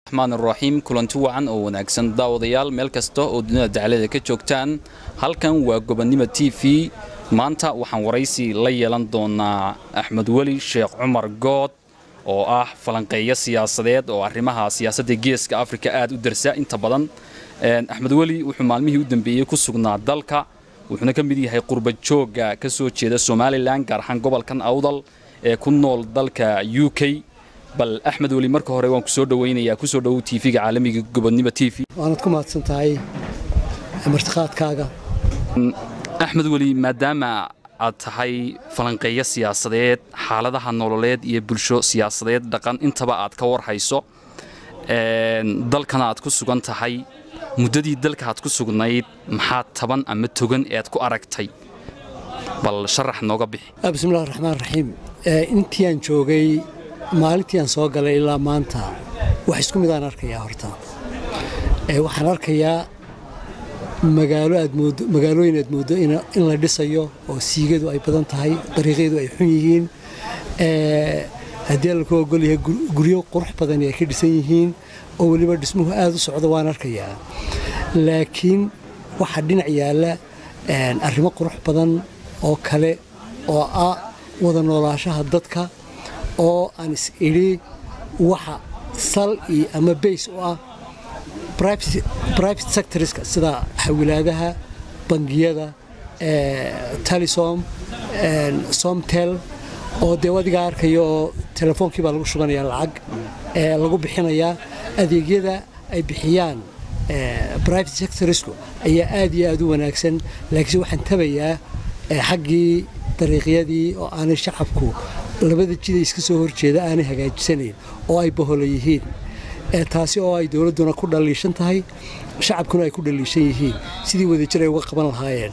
raxmaan raxiim kulanti wacan oo wanaagsan daawadayaal meel kasta oo dunida dacalada ka joogtaan halkan waa gobonnimo t v maanta waxaan waraysi la yeelan doonaa axmed weli sheekh cumar good oo ah falanqeeyo siyaasadeed oo arrimaha siyaasadda geeska afrika aad u darsa inta badan axmed weli wuxuu maalmihii u dambeeyey ku sugnaa dalka wuxuuna ka mid yahay qurba joogga ka soo jeeda somalilan gaar ahaan gobolkan awdal ee ku nool dalka u k bal axmed weli marka hore waan ku soo dhawaynayaa kusoo dhowow tv-ga caalamiga gobonnimo t v waanad ku mahadsan tahay martiqaadkaaga axmed weli maadaama aad tahay falanqeeyo siyaasadeed xaaladaha nololeed iyo bulsho siyaasadeed dhaqan intaba aad ka warhayso dalkana aad ku sugan tahay muddadii dalka aad ku sugnayd maxaa taban ama togan ee aad ku aragtay bal sharax nooga bixi bismillahi raxmaan raxiim intii aan joogay maalintii aan soo galay ilaa maanta wax isku mid aan arkayaa horta waxaan arkayaa magaalo aad mooddo magaalooyin aad mooddo in la dhisayo oo siigadu ay badan tahay dariiqyadu ay xun yihiin haddii laku ogol yahay guryo qurux badan ay ka dhisan yihiin oo weliba dhismuhu aad u socdo waan arkayaa laakiin waxaa dhinac yaalla arrimo qurux badan oo kale oo ah wada noolaashaha dadka oo aan is idhi waxa sal iyo ama bays u ah private sectorska sida xawilaadaha bangiyada talisom somtel oo dee adigaa arkayo oo telefoonkii baa lagu shubanayaa lacag lagu bixinayaa adeegyada ay bixiyaan private sectorsku ayaa aad iyo aad u wanaagsan laakiinse waxaan tabayaa xaggii dariiqyadii oo aanay shacabku labada jida iska soo horjeeda aanay hagaajisanayn oo ay bahola yihiin taasi oo ay dowladduna ku dhaliishan tahay shacabkuna ay ku dhaliishan yihiin sidii wadajir ay uga qaban lahaayeen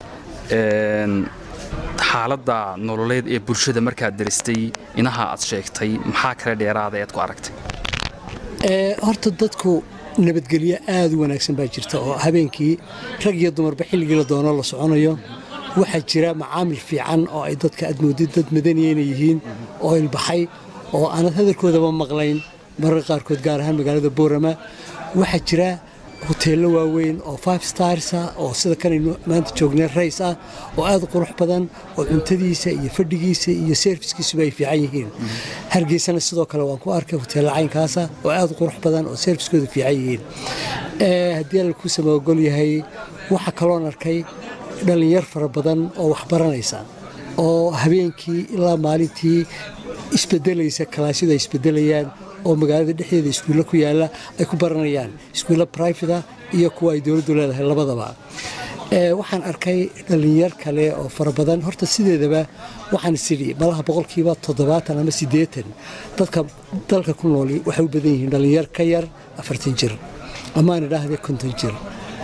xaaladda nololeed ee bulshada markaad daristay inaha aad sheegtay maxaa kale dheeraada ead ku aragtay horta dadku nabadgelyo aad u wanaagsan baa jirta oo habeenkii rag iyo dumarba xilligii la doono la soconayo waxaa jira macaamil fiican oo ay dadka aad moodid dad madaniya inay yihiin oo ilbaxay oo aanad hadalkoodaba maqlayn mararka qaarkood gaar ahaan magaalada boorama waxaa jira hoteello waaweyn oo five starsa oo sida kanaynu maanta joognay rays ah oo aad u qurux badan oo cuntadiisa iyo fadhigiisa iyo serviskiisuba ay fiican yihiin hargeysana sidoo kale waan ku arkay hoteello caynkaasa oo aad u qurux badan oo serviskooda fiican yihiin haddii alla kuu samaogol yahay waxaa kaloon arkay dhallinyar fara badan oo wax baranaysa oo habeenkii ilaa maalintii isbedelaysa kalaasyadu ay isbedelayaan oo magaalada dhexdeeda iskuulla ku yaalla ay ku baranayaan iskuulla brifata iyo kuwa ay dowladdu leedahay labadaba waxaan arkay dhallinyar kale oo fara badan horta sideedaba waxaan isidhi malaha boqolkiiba toddobaatan ama siddeetan dadka dalka ku nooli waxay u badan yihiin dhallinyar ka yar afartan jir amaan idhaahde konton jir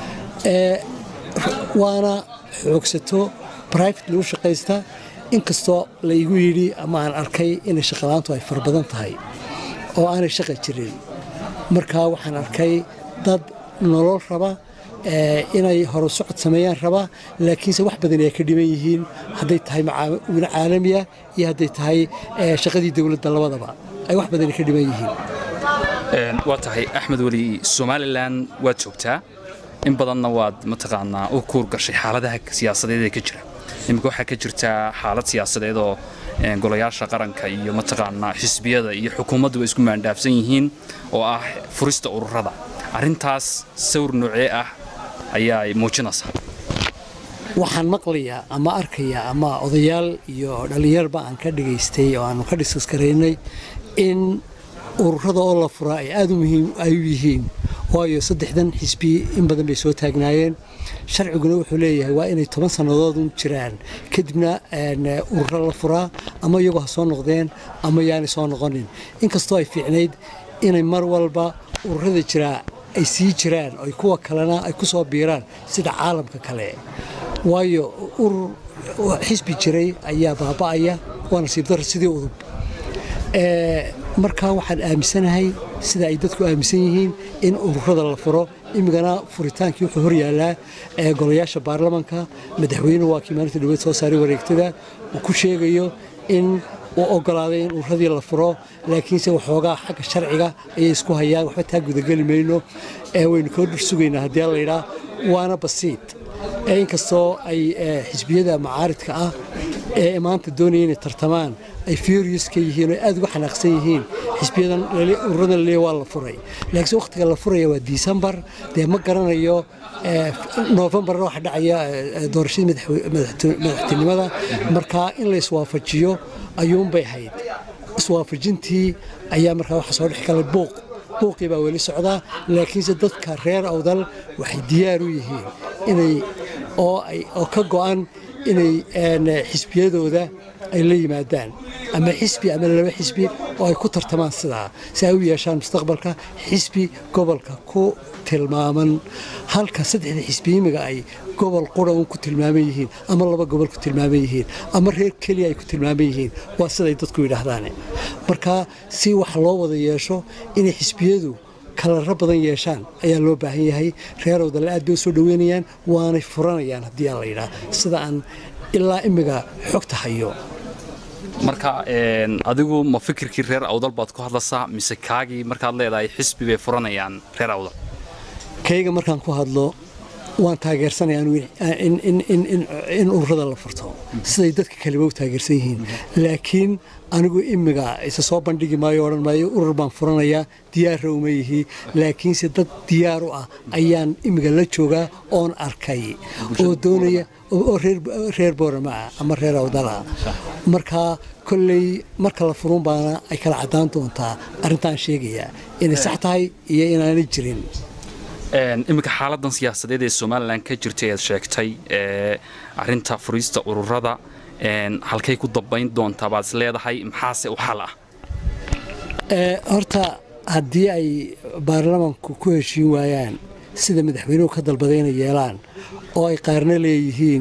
waana xoogsato brifate lagu shaqaysta inkastoo la igu yidhi ama aan arkay inay shaqalaantu ay fara badan tahay oo aanay shaqa jirin markaa waxaan arkay dad nolol raba inay horu socod sameeyaan raba laakiinse wax badan ay ka dhiman yihiin hadday tahay macaawino caalamiya iyo hadday tahay shaqadii dowladda labadaba ay wax badan ka dhiman yihiin waa tahay axmed weli somalilan waad joogtaa in badanna waad mataqaanaa u kuur gashay xaaladaha siyaasadeed ee ka jira iminka waxaa ka jirtaa xaalad siyaasadeed oo golayaasha qaranka iyo mataqaanaa xisbiyada iyo xukuumaddu way isku maandhaafsan yihiin oo ah furista ururada arrintaas sawir noocee ah ayaa muujinaysaa waxaan maqlayaa ama arkayaa ama odayaal iyo dhallinyarba aan ka dhigaystay oo aanu ka dhiskas garaynay in ururada oo la furaa ay aad u muhiim ay u yihiin waayo saddexdan xisbi in badan bay soo taagnaayeen sharciguna wuxuu leeyahay waa inay toban sannadoodun jiraan kadibna ururo la furaa ama iyagoo ha soo noqdeen ama yaanay soo noqonin inkastoo ay fiicnayd inay mar walba ururada jiraa ay sii jiraan oy kuwa kalena ay ku soo biiraan sida caalamka kale waayo urur xisbi jiray ayaa baaba'aya waa nasiib darra sidii udub markaa waxaan aaminsanahay sida ay dadku aaminsan yihiin in ururada la furo imigana furitaankii wuxuu hor yaallaa golayaasha baarlamanka madaxweynuhu waa kii maalinta dhaweed soo saaray wareegtada uu ku sheegayo in uu ogolaaday in uradii la furo laakiinse waxoogaa xagga sharciga ayay isku hayaan waxba taa gudageli mayno waynu koo dhur sugaynaa haddii la yidhaa waana basiid inkastoo ay xisbiyada macaaridka ah ee maanta doonaya inay tartamaan ay furious ka yihiin oo aad uga xanaaqsan yihiin xisbiyadan ururadan laleeya waa la furay laakiinse wakhtiga la furaya waa disembar dee ma garanayo novembarna waxa dhacaya doorashadii madaxtinimada markaa in la iswaafajiyo ayuunbay hayd iswaafajintii ayaa markaa waxa soo dhex galay buuq buuqii baa weli socdaa laakiinse dadka reer awdal waxay diyaar u yihiin inay oo ka go'an inay xisbiyadooda ay la yimaadaan ama xisbi ama laba xisbi oo ay ku tartamaan sidaa si ay u yeeshaan mustaqbalka xisbi gobolka ku tilmaaman halka saddexda xisbi imiga ay gobol qura un ku tilmaaman yihiin ama laba gobol ku tilmaaman yihiin ama reer keliya ay ku tilmaaman yihiin waa siday dadku yidhaahdaane marka si wax loo wada yeesho inay xisbiyadu kalaro badan yeeshaan ayaa loo baahan yahay reer awdale aad bay u soo dhoweynayaan waanay furanayaan haddii aan la yidhaah sida aan ilaa imiga xogta hayo marka adigu ma fikirkii reer awdal baad ku hadlaysaa mise kaagii markaad leedahay xisbi bay furanayaan reer awdal kayga markaan ku hadlo waan taageersanaya in ururada la furto siday dadka kaleba u taageersan yihiin laakiin anigu imiga isa soo bandhigi maayo odhan maayo urur baan furanayaa diyaarra uma yihi laakiinse dad diyaar u ah ayaan imiga la joogaa oon arkay oo doonaya oo reer boorama ah ama reer awdala markaa kolley marka la furun baana ay kala caddaan doontaa arrintaan sheegayaa inay sax tahay iyo inaanay jirin iminka xaaladan siyaasadeed ee somalilan ka jirtay aad sheegtay arinta furiista ururada halkay ku dambayn doontaa baad is leedahay maxaase u xal ah horta haddii ay baarlamanku ku heshiin waayaan sida madaxweynuhu ka dalbaday inay yeelaan oo ay qaarna leeyihiin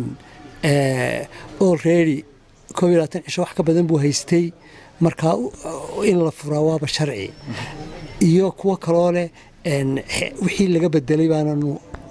olready koob iyo labaatan cisho wax ka badan buu haystay markaa in la furaa waaba sharci iyo kuwo kaloo leh wixii laga bedelay baananu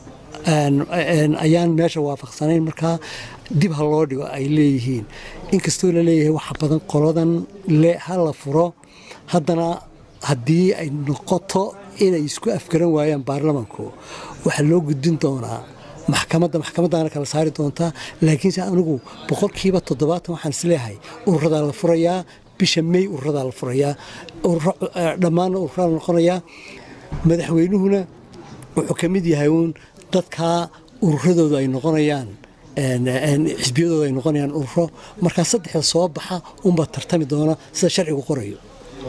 ayaan meesha waafaqsanayn markaa dib ha loo dhigo ay leeyihiin inkastoo la leeyahay waxa badan qoladan ha la furo haddana haddii ay noqoto inay isku afgaran waayaan baarlamanku waxaa loo gudbin doonaa maxkamadda maxkamadaana kala saari doontaa laakiinse anigu boqolkiiba toddobaatan waxaan isleeyahay ururadaa la furayaa bisha may ururadaa la furayaa dhammaanna ururadaa la noqonayaa madaxweynuhuna wuxuu ka mid yahay uun dadkaa ururadooda ay noqonayaan xisbiyadooda ay noqonayaan ururo markaa saddexda soo baxa unbaa tartami doona sida sharcigu qorayo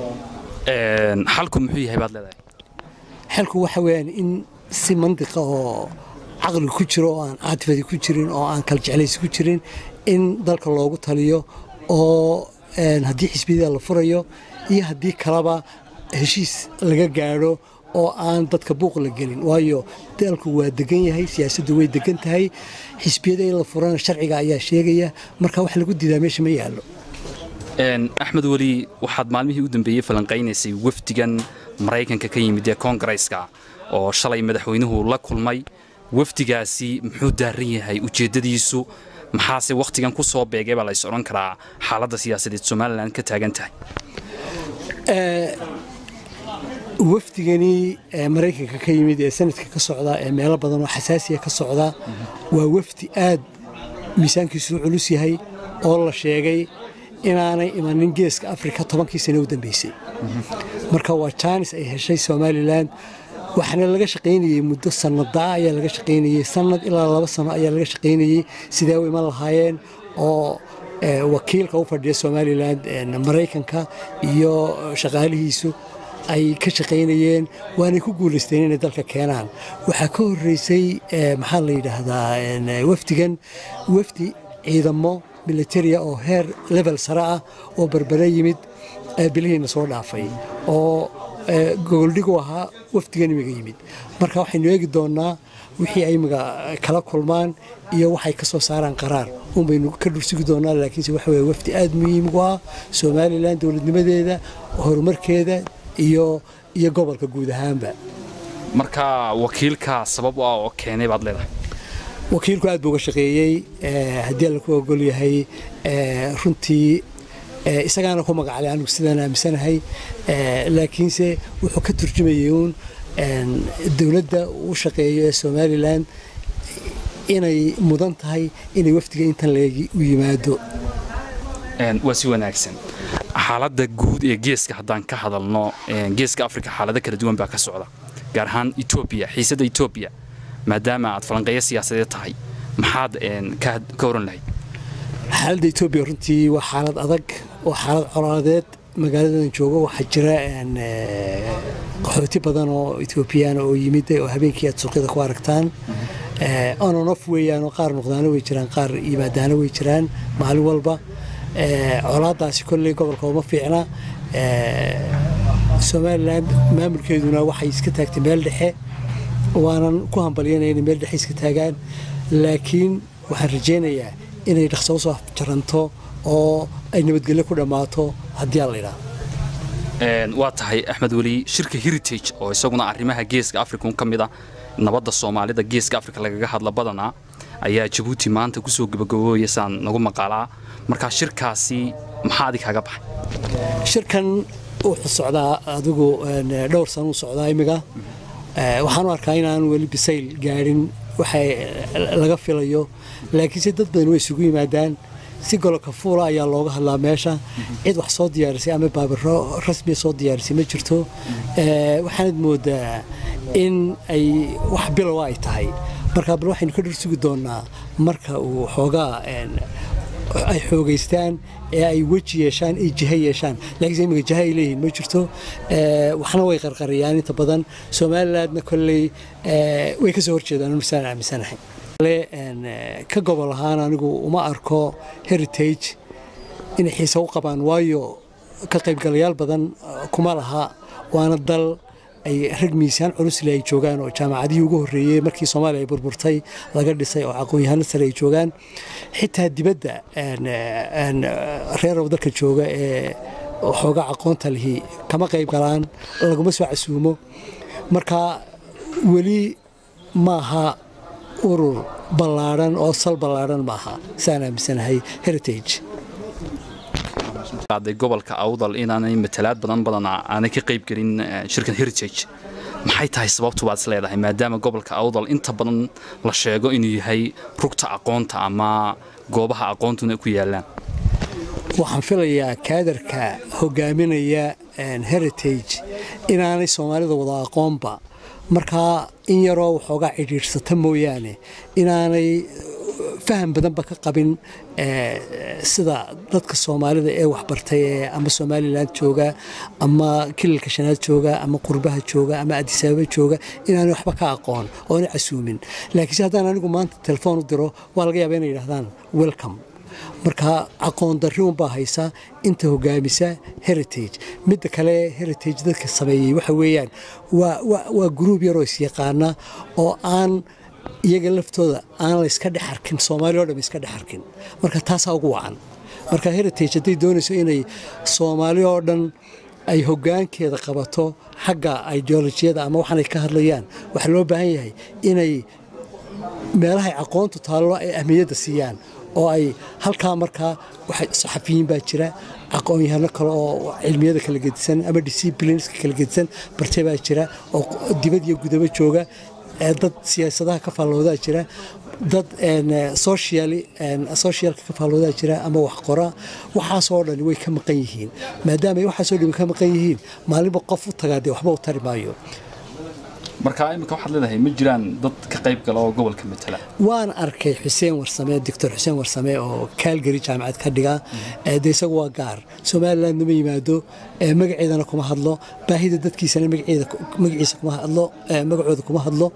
xalku muxuu yahay baad leedahay xalku waxa weeyaan in si mandiqa oo caqli ku jiro oo aan caatifadi ku jirin oo aan kala jeclaysi ku jirin in dalka loogu taliyo oo haddii xisbiyada la furayo iyo haddii kaleba heshiis laga gaadho oo aan dadka buuq la gelin waayo dalku waa degan yahay siyaasaddu way degan tahay xisbiyada in la furana sharciga ayaa sheegaya marka wax lagu diidaa meesha ma yaallo axmed weli waxaad maalmihii u dambeeyey falanqaynaysay wafdigan maraykanka ka yimid ee koongareeska oo shalay madaxweynuhu la kulmay wafdigaasi muxuu daaran yahay ujeeddadiisu maxaase wakhtigan ku soo beegay baa lays odhan karaa xaaladda siyaasadeed somalilan ka taagan tahay wafdigani maraykanka ka yimid ee sanadka ka socda ee meelo badan oo xasaasiya ka socda waa wafdi aad miisaankiisu culus yahay oo la sheegay inaanay imanin geeska afrika tobankii sane u dambeysay marka waa jaanis ay heshay somalilan waxaana laga shaqaynayey muddo sannadaa ayaa laga shaqaynayey sanad ilaa laba sano ayaa laga shaqaynayey sidee u iman lahaayeen oo wakiilka u fadhiya somalilan maraykanka iyo shaqaalihiisu ay ka shaqaynayeen waanay ku guulaysteen inay dalka keenaan waxaa ka horeysay maxaa la yidhaahdaa wafdigan wafdi ciidamo militaria oo heer level sare ah oo berbere yimid bilihiina soo dhaafay oo gogoldhigu ahaa wafdigan imiga yimid marka waxaynu eegi doonaa wixii ay imiga kala kulmaan iyo waxay ka soo saaraan qaraar unbaynu ka dhursugi doonaa laakiinse waxa weye wafdi aad muhiim u ah somalilan dowladnimadeeda horumarkeeda iyo iyo gobolka guud ahaanba marka wakiilka sabab u ah oo keenay baad leedahay wakiilku aad buu uga shaqeeyey haddii alla ku ogol yahay runtii isagaana ku magaclay anigu sidaan aaminsanahay laakiinse wuxuu ka turjumayay uun dowladda u shaqeeyo ee somalilan inay mudan tahay inay wafdiga intan leegi u yimaado waa si wanaagsan xaaladda guud ee geeska haddaan ka hadalno geeska afrika xaalado kala duwan baa ka socda gaar ahaan etoobiya xiisadda etoobiya maadaama aad falanqeeyo siyaasadeed tahay maxaad ka oran lahayd xaaladda etoobiya runtii waa xaalad adag oo xaalad colaadeed magaaladan joogo waxaa jira qaxooti badan oo etoobiyaan oo yimid oo habeenkii aad suuqyada ku aragtaan ononof weeyaan oo qaar noqdaano way jiraan qaar yimaadaano way jiraan maalin walba colaadaasi kolley gobolka uma fiicna somalilan maamulkeeduna waxay iska taagtay meel dhexe waanan ku hambalyanaya inay meel dhexe iska taagaan laakiin waxaan rajaynayaa inay dhaqso usoo jaranto oo ay nabadgelyo ku dhammaato haddii aan la idhaah waa tahay axmed weli shirka heritage oo isaguna arrimaha geeska africa ka mid a nabadda soomaalida geeska africa lagaga hadla badanaa ayaa jabuuti maanta kusoo gabagabooya saan nagu maqaalaa markaa shirkaasi maxaa adig kaga baxay shirkan wuxuu socdaa adigu dhowr sano u socdaa imiga waxaan u arkaa inaan weli bisayl gaadhin waxa laga filayo laakiinse dad badan way isugu yimaadaan si goloka fuula ayaa looga hadlaa meesha cid wax soo diyaarisay ama baabiro rasmiya soo diyaarisay ma jirto waxaanad moodaa in ay wax bilowa ay tahay markaa bal waxaynu ka dhursugi doonaa marka uu xoogaa ay xoogaystaan ee ay weji yeeshaan ay jiha yeeshaan laakiinse imika jiha ay leeyihiin ma jirto waxna way qarqariyaan inta badan somalilandna kolley way ka soo horjeedaan misaan aaminsanahay ka gobol ahaan anigu uma arko heritage inay xiise u qabaan waayo ka qaybgalayaal badan kuma laha waana dal ay rag miisaan culusle ay joogaan oo jaamacadihii ugu horreeyey markii soomaaliya ay burburtay laga dhisay oo aqoon-yahano sare ay joogaan xitaa dibadda reerow dalka jooga ee xooga aqoonta lihi kama qayb galaan laguma soo casuumo marka weli maaha urur ballaadhan oo sal ballaadhan maaha saan aaminsanahay heritage gobolka awdal inaanay matalaad badan badan aanay ka qayb gelin shirkan heritage maxay tahay sababtu baad is leedahay maadaama gobolka awdal inta badan la sheego inuu yahay rugta aqoonta ama goobaha aqoontuna ku yaalaan waxaan filayaa kaadarka hogaaminaya heritage inaanay soomaalida wada aqoonba markaa in yaroo waxoogaa cidhiidhsata mooyaane inaanay faham badanba ka qabin sida dadka soomaalida ee waxbartay ee ama somalilan jooga ama kililka shanaad jooga ama qurbaha jooga ama adisaababa jooga inaanay waxba ka aqoon oona casuumin laakiinse haddaan anigu maanta telefoon u diro waa laga yaaba inay yidhahdaan welcome marka aqoon darri unbaa haysa inta hogaamisa heritage midda kale heritage dadka sameeyey waxa weeyaan waa gruub yaroo isyaqaana oo aan iyaga laftooda aan layska dhex arkin soomaali o dham iska dhex arkin marka taasaa ugu wacan marka heritage hadday doonayso inay soomaali oo dhan ay hoggaankeeda qabato xagga ideolojiyada ama waxaanay ka hadlayaan waxaa loo baahan yahay inay meelahay aqoontu taallo ay ahmiyadda siiyaan oo ay halkaa markaa saxafiyiin baa jira aqoon-yahano kale oo cilmiyada kala gedisan ama disciplineska kala gedisan bartay baa jira oo dibad iyo gudabo jooga dad siyaasadaha ka faalloodaa jira dad socialka ka faalloodaa jira ama wax qora waxaasoo dhan way ka maqan yihiin maadaama ay waxaasoo dhan ka maqan yihiin maalinba qof u tagaa dee waxba u tari maayo marka imika waxaad leedahay ma jiraan dad ka qayb gala oo gobolka matala waan arkay xuseen warsame doctor xuseen warsame oo kaalgari jaamacad ka dhiga de isagu waa gaar somalilandna ma yimaado magaceedana kuma hadlo baahida dadkiisana magaciisa kuma hadlo magacooda kuma hadlo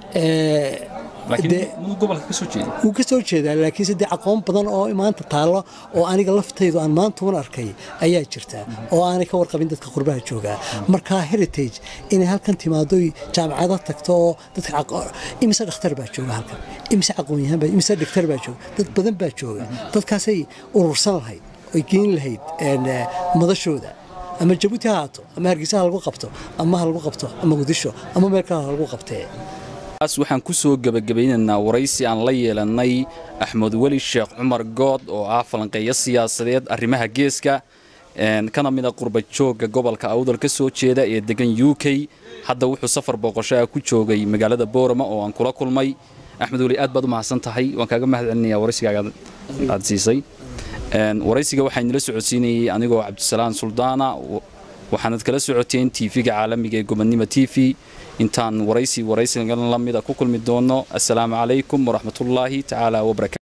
wuu ka soo jeedaa laakiinse dee aqoon badan oo maanta taallo oo aniga laftaydu aan maanta un arkay ayaa jirta oo aanay ka warqabin dadka qurbaha joogaa marka heritage inay halkan timaado jaamacado tagto oo dadka imise dhakhtar baa jooga halkan imise aqoonyahan baa imise dhaktar baa jooga dad badan baa jooga dadkaasay urursan lahayd oy geyn lahayd madashooda ama jabuuti ha haato ama hargeysa ha lagu qabto ama ha lagu qabto ama gudisho ama meel kale ha lagu qabtee waxaan ku soo gebagabaynaynaa waraysi aan la yeelannay axmed weli sheekh cumar good oo ah falanqeeyo siyaasadeed arrimaha geeska kana mid a qurba joogga gobolka awdal ka soo jeeda ee degan u k hadda wuxuu safar booqasho ah ku joogay magaalada boorama oo aan kula kulmay axmed weli aad baad u mahadsan tahay waan kaaga mahad celinayaa waraysigaaga aad siisay waraysiga waxaa inala socodsiinayay anigoo cabdisalaan suldaana waxaanad kala socoteen tv-ga caalamiga ee gobonnimo t v intaan waraysi waraysigan lamida ku kulmi doono assalaamu calaykum waraxmatullaahi tacaala wabarakatu